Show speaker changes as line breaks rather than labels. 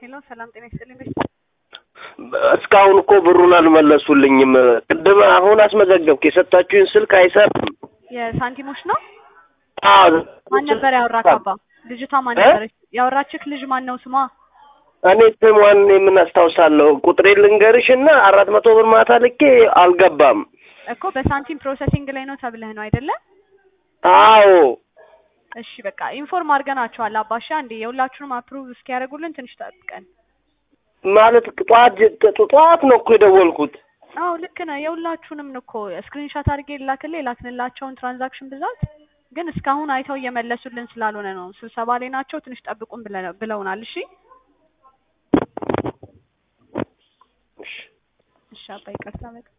ሄሎ ሰላም ጤና ይስጥልኝ።
እስካሁን እኮ ብሩን አልመለሱልኝም። ቅድም አሁን አስመዘገብኩ። የሰጣችሁኝ ስልክ አይሰራም።
የሳንቲሞች ነው።
አዎ
ማን ነበር ያወራክ? አባ ልጅቷ ማን
እ?
ነበረች ያወራችክ? ልጅ ማን ነው ስሟ?
እኔ ስሟን የምን አስታውሳለሁ። ቁጥሬ ልንገርሽ እና አራት መቶ ብር ማታ ልኬ አልገባም።
እኮ በሳንቲም ፕሮሰሲንግ ላይ ነው ተብለህ ነው አይደለ?
አዎ
እሺ በቃ ኢንፎርም አድርገናቸዋል። አባሻ እንዴ የሁላችሁንም አፕሩቭ እስኪያደርጉልን ትንሽ ጠብቀን።
ማለት ጠዋት ጠዋት ነው እኮ የደወልኩት።
አዎ ልክ ነህ። የሁላችሁንም እኮ ስክሪንሾት አድርጌ ላክልህ የላክንላቸውን ትራንዛክሽን ብዛት ግን እስካሁን አይተው እየመለሱልን ስላልሆነ ነው። ስብሰባ ላይ ናቸው። ትንሽ ጠብቁን ብለ- ብለውናል። እሺ እሺ አባ ይቅርታ በቃ